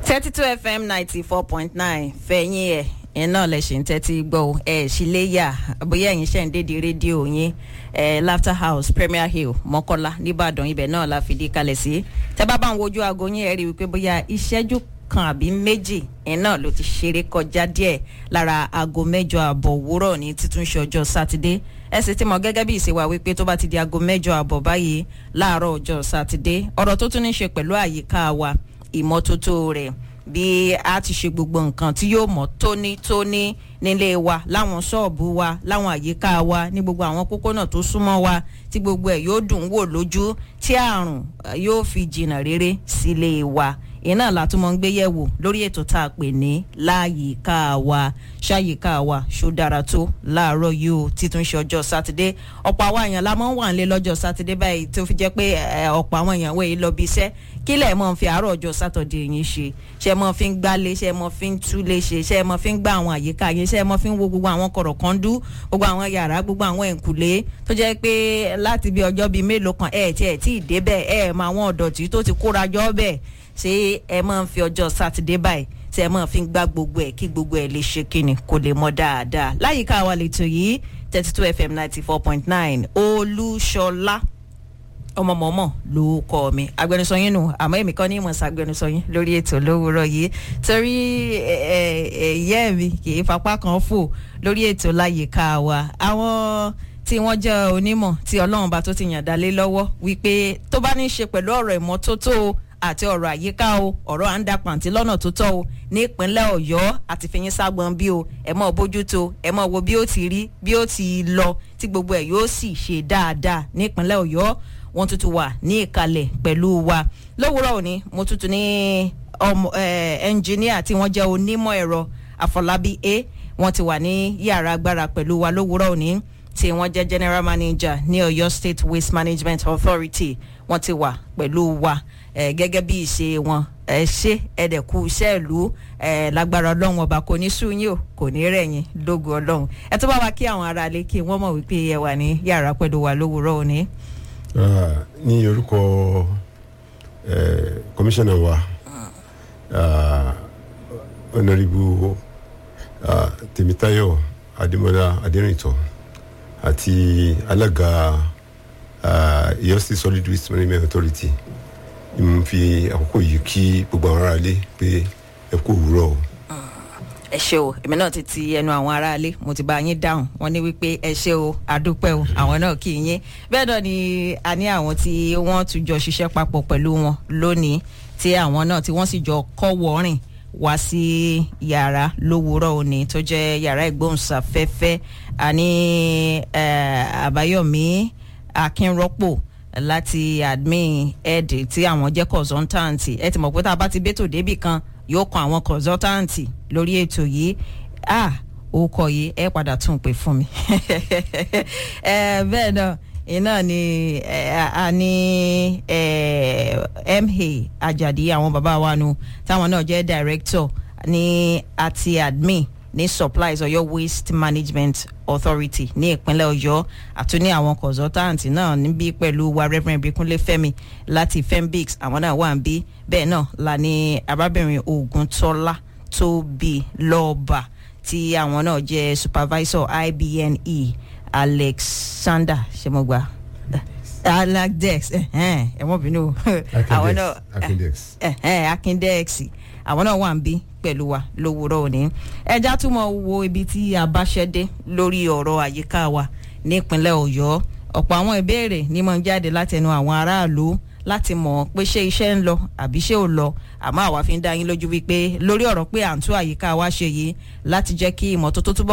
thirty two fm ninety four point nine fẹ̀yìn ẹ̀ ẹ̀ náà lẹ̀ ṣe ń tẹ́tí gbọ́ o ẹ̀ sì lè yà bóyá ẹ̀yin ṣẹ̀ ń dédìí rédíò yín ẹ̀ laughter house premier hill mọ́kọ́lá nìbàdàn ibẹ̀ náà la fìdí kalẹ̀ sí tẹ́ bá bá ń wojú aago yín ẹ̀ rí i wípé bóyá ìṣẹ́jú kan àbí méjì ẹ̀ náà ló ti ṣeré kọjá díẹ̀ lára aago mẹ́jọ àbọ̀ òwúrọ̀ ní títúnṣe ọjọ́ sátidé ẹ sì ti mọ gẹ́gẹ́ bí ìṣèwà wípé tó bá ti di aago mẹ́jọ àbọ̀ báyìí láàárọ̀ ọjọ́ sátidé ọ̀rọ̀ tó tún ní ṣe pẹ̀lú àyíká wa ìmọ́tótó rẹ̀ bí a ti ṣe gbogbo nǹkan tí yóò mọ́ tónítóní nílé wa láwọn ṣọ́ọ̀bù wa láwọn àyíká wa ní gbogbo àwọn pópónà tó súnmọ́ wa tí gbogbo ẹ̀ yóò dùn wò lójú tí àrùn yóò fi jìnnà rere sílé wa iná látúmọ̀ ń gbé yẹ̀wò lórí ètò tá a pè ní láyìíká wa ṣáyìíká wa ṣó dára tó láàárọ̀ yìí o títún ṣe ọjọ́ sátidé ọ̀pọ̀ àwọn èèyàn la máa ń wà nílé lọ́jọ́ sátidé báyìí tó fi jẹ́ pé ọ̀pọ̀ àwọn èèyàn wọ̀nyí lọ bí iṣẹ́ kí lẹ̀ mọ́ fi àárọ̀ ọjọ́ sátọ̀dé yín ṣe ṣe mọ́ fi ń gbálé ṣe mọ́ fi ń túlé ṣe ṣe mọ́ fi ń gbá àwọn àyíká yín ṣe mọ́ fi ń wo gbogbo àwọn kọ̀rọ̀kọ́ndú gbogbo àwọn yàrá gbogbo àwọn ẹ̀ǹkùlé tó jẹ́ pé láti bí ọjọ́ bíi mélòó kan ẹ̀ tí ẹ̀ tí ì débẹ̀ ẹ̀ mọ àwọn ọ̀dọ̀tí tó ti kóra jọ bẹ́ẹ̀ ṣé ẹ máa ń fi ọjọ́ sátidé báyìí tí ẹ máa fi ń gbá gbogbo ẹ̀ kí gbogbo ẹ̀ lè ṣe kíni kò lè mọ dáadáa láyìíká wa lè tò yìí thirty two fm ninety four point nine olúṣọlá ọmọmọmọ ló kọ mi agbẹnusọ yín nù àmọ́ èmi kọ́ ní ìmọ̀ sàgbẹnusọ yín lórí ètò lówùúrọ̀ yìí torí ẹ̀yẹ́ mi kì í fapá kan fò lórí ètò láyìíká wa àwọn tí wọ́n jẹ́ onímọ̀ tí ọlọ́run bá tó ti yàn dálé lọ́wọ́ wípé tó bá ní í ṣe pẹ̀lú ọ̀rọ̀ ìmọ́tótó àti ọ̀rọ̀ àyíká o ọ̀rọ̀ à ń da pàǹtí lọ́nà tó tọ́ o ní ìpínlẹ̀ ọ̀yọ́ àti fìyín ságbọn bí o ẹ mọ̀ bójútó ẹ mọ̀ wo bí ó ti rí bí ó ti lọ tí gbogbo ẹ̀ yóò sì ṣe dáadáa ní ìpínlẹ̀ ọ̀yọ́ wọ́n tuntun wà ní ìkàlẹ̀ pẹ̀lú wa lówùúrọ̀ òní mo tuntun ní ọmọ ẹnjìníà tí wọ́n jẹ́ onímọ̀ ẹ̀rọ àfọlábí a wọ́n ti wà ní yàrá agbára pẹ̀lú wa lówùúrọ̀ òní tí wọ́n jẹ́ general manager ní ọ̀yọ́ state waste management authority wọ́n ti wà pẹ̀lú wa gẹ́gẹ́ bí ìṣe wọn ẹ ṣe ẹ̀dẹ̀kú iṣẹ́ ìlú lágbára ọlọ́run ọba kò ní sú yín o kò ní rẹ̀yìn lógo ọlọ́run ẹ tó bá wa kí àwọn aráalé kí wọ́n mọ̀ wípé ẹ wà ní yàrá pẹ̀lú wa lówùúrọ̀ òní ní orúkọ kọmíṣánná wa ọ̀nàrìbù tèmítáyọ̀ adémọlá adérìntọ́ àti alága Ọ̀yọ́ State solid waste management authority ni mo fi àkókò yìí kí gbogbo àwọn aráalé pé ẹ kú òwúrọ̀ o ẹ ṣe o èmi náà ti ti ẹnu àwọn aráalé mo ti bá yín dáhùn wọn ní wípé ẹ ṣe o àdúpẹ́ o àwọn náà kì í yín bẹ́ẹ̀ náà ni a ní àwọn tí wọ́n tún jọ ṣiṣẹ́ papọ̀ pẹ̀lú wọn lónìí tí àwọn náà tí wọ́n sì jọ kọ́ wọ́rìn wá sí yàrá lówùúrọ̀ òní tó jẹ́ yàrá ìgbóhùnsáfẹ́fẹ́ àní àbáyọ̀mí akínrọ́pò láti admin ed tí àwọn jẹ́ consultant ẹ ti mọ̀ pé tá a bá ti bẹ́tò débì kan yóò kan àwọn consultant lórí ètò yìí ah orúkọ yìí ẹ padà tún pè fún mi bẹ́ẹ̀ náà iná ni a ní ma ajadi àwọn bàbá wa nu táwọn náà jẹ́ director ní àti admin ní supplies ọ̀yọ́ waste management authority ní ìpínlẹ̀ ọ̀yọ́ àtúní àwọn consultant náà níbí pẹ̀lú wa reverend bikunle fẹ́mi láti fembix àwọn náà wà ń bí bẹ́ẹ̀ náà la ní arábìnrin oguntola tóbi lọ́ọ̀bà tí àwọn náà jẹ́ supervisor ibne alexander ṣẹmọgbà aladex ẹ̀wọ̀n bínú àwọn náà akindex àwọn náà wà ń bí pẹ̀lú wa lówùúrọ̀ òní ẹja tún mọ̀ wo ibi tí a bá ṣẹ́ dé lórí ọ̀rọ̀ àyíká wa nípínlẹ̀ ọ̀yọ́ ọ̀pọ̀ àwọn ìbéèrè ni mo ń jáde látẹnu àwọn aráàlú láti mọ̀ pé ṣé iṣẹ́ ń lọ àbí ṣé ò lọ àmọ́ àwa fi ń dá yín lójú wípé lórí ọ̀rọ̀ pé à ń tún àyíká wa ṣe yìí láti jẹ́ kí ìmọ́tótó túbọ̀